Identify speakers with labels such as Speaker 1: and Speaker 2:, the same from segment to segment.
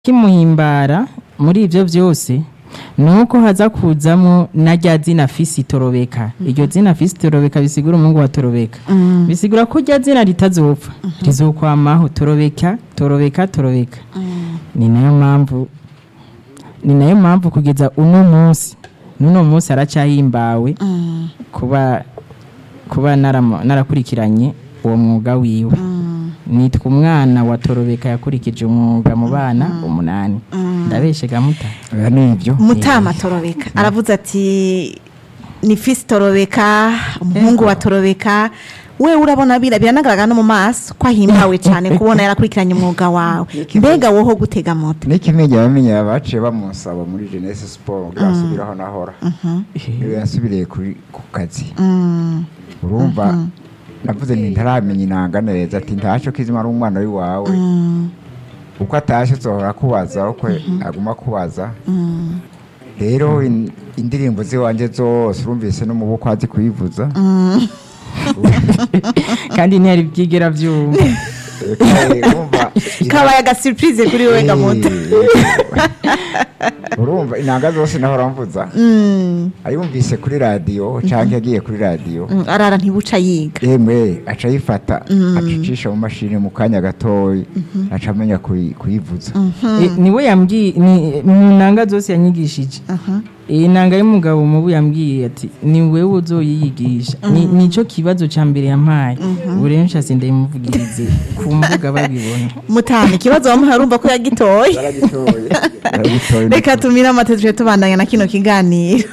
Speaker 1: kimuhimbara muri ivyo vyose nuko haza kuzamo na rya zina fisi torobeka iryo zina fisi torobeka bisigura umuhungu wa torobeka bisigura ko rya zina ritazopfa rizokwamaho torobeka torobeka torobeka ni nayo mpamvu ni nayo mpamvu kugeza uno munsi n'uno munsi aracahimbawe kuba kuba naramo- narakurikiranye uwo mwuga wiwe nitwa umwana wa torobeka yakurikije umwuga mu bana umunani ndabeshega muta
Speaker 2: oya nivyo
Speaker 3: mutama torobeka aravuze ati ni fisi torobeka umuhungu wa torobeka we urabona bira biranagaragara no mu maso ko ahimbawe cyane kubona yarakurikiranye umwuga wawe mbega woho gutega moto
Speaker 2: n'ikimenyi bamenya baciye bamusaba muri jeunesse sport kugira asubiraho nahora niwe yasubiriye kuri- ku kazi urumva navuze nti ntaramenya inanga neza ati ntaco kizima ari umwana w'iwawe uko atashe uzohora akubaza uko aguma akubaza rero in- indirimbo ziwanje zose urumvise no mu bukwe azi kuyivuza
Speaker 1: kandi ntiyari byigera byumva
Speaker 2: Eh, urumva
Speaker 3: kabaye agasiripurize kuri wowe gamoto
Speaker 2: Eh, urumva inanga zose nahora mvuza ayumvise kuri radiyo cyangwa yagiye kuri radiyo
Speaker 3: Mm, arara ntibuca yiga
Speaker 2: yemwe aca ayifata acicisha mu mashini mu kanya gatoya aca amenya kuyi- kuyivuza
Speaker 1: Eh, niwe yambwiye ni mu nanga zose yanyigishije iyi nanga y'umugabo mubu yambwiye ati ni wewe uzoyiyigisha Ni- nico kibazo ca mbere yampaye ubu rero nshase ndayimuvugirize ku mbuga babibona
Speaker 3: mutama ikibazo wamuhaye urumva ko yagitoye
Speaker 2: baragitoye baragitoye
Speaker 3: reka tumire amata tuje tubandanya na kino kiganiro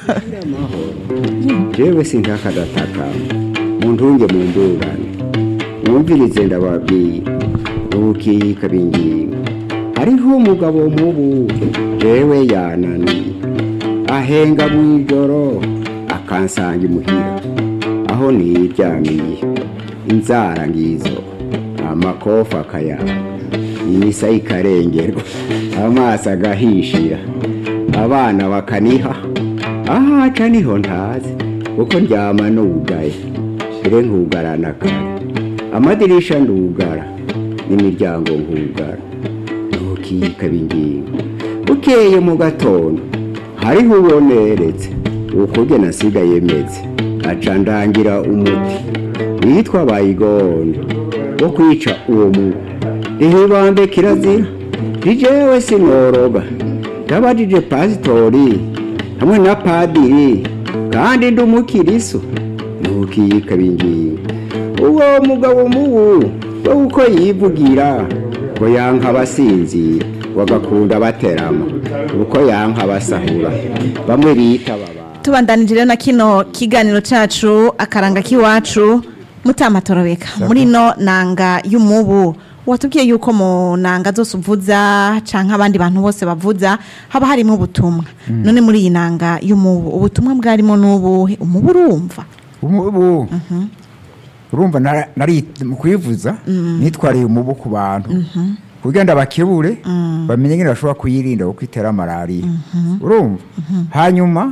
Speaker 4: jewe sinkakadataka muntunge mundurane mwumvirize ndababwiye ubukika bingingo hariho umugabo mubu jewe yananiye ahenga mw'ijoro akansanga imuhira aho niryamiye inzara ngizo amakofa akayanga imisa ikarengerwa amaso agahishira abana bakaniha ahaca niho ntazi kuko ndyama nugaye ire nkugarana kare amadirisha ndugara n'imiryango nkugara ntukika bingingo bukeye mu gatondo hariho uboneretse ukuge nasigaye meze aca ndangira umuti witwa bayigonde wo kwica uwo mubu rihibambe kirazira rijewe sinoroga ndabajije pasitori hamwe na padiri kandi ndi umukiriso ntukiyika bingingo uwo mugabo mubu we uko yivugira ngo yanka abasinzira bagakunda baterama uko yanka abasahura bamwe bita baba
Speaker 3: tubandanije rero na kino kiganiro cacu akaranga k'iwacu mutama torobeka muri no nanga y'umubu watubwiye yuko mu nanga zose uvuza canke abandi bantu bose bavuza haba harimo ubutumwa none muri iyi nanga y'umubu ubutumwa bwarimo n'ubuhe umubu urumva
Speaker 2: umubu urumva nara- nari mu kuyivuza nitwariye umubu ku bantu kugira ngo abakebure bamenye ngene bashobora kuyirinda kuko itera malariya urumva hanyuma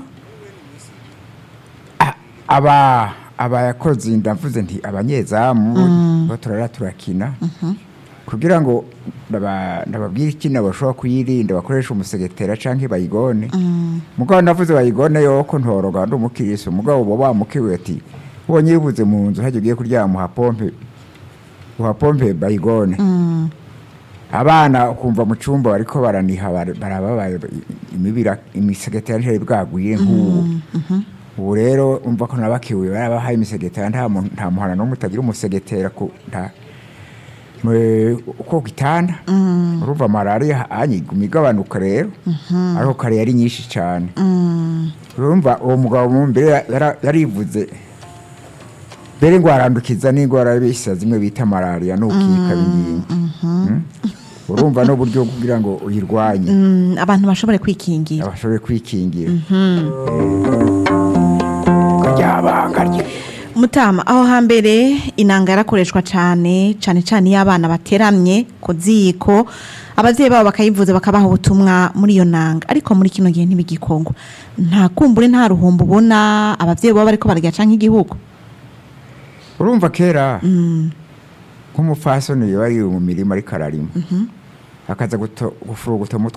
Speaker 2: a- aba abakozi ndavuze nti abanyezamu bo turara turakina kugira ngo ndaba- ndababwire ikintu bashobora kuyirinda bakoresha umusegetera canke bayigone mugabo ndavuze bayigone yoko ntoroga ndi umukirisi mugabo bo bamukiwe ati ubonye yibuze mu nzu hajya ugiye kuryama uhapompe uhapompe bayigone abana ukumva mu cyumba bariko baraniha bar- barababaye imibira imisegetera ntiyari bwagwire nk'ubu ubu rero umva ko nabakiwe barabahaye imisegetera nta muntu- nta muhana n'umwe utagira umusegetera ku nta mwe- uko gitanda urumva malariya anyiguma igabanuka rero ariko kare yari nyinshi cyane urumva uwo mugabo mu mbere yara- yarivuze mbere ngo arandukiza n'indwara bisa zimwe bita malariya n'ukika bingingo Mm? urumva n'uburyo bwo kugira ngo uyirwanye
Speaker 3: Mm, abantu bashobore kwikingira
Speaker 2: abashobore kwikingira ryabanga rye
Speaker 3: mutama aho hambere inanga yarakoreshwa cyane cyane cyane iyo abana bateramye ku ziko ababyeyi babo bakayivuza bakabaha ubutumwa muri iyo nanga ariko muri kino gihe ntibigikongwa nta kumbure nta ruhombo ubona ababyeyi baba bariko bararya canke igihugu
Speaker 2: urumva kera nk'umupfasoni yari ari mu mirima ariko ararima akaza guto- gufuruguta umutwe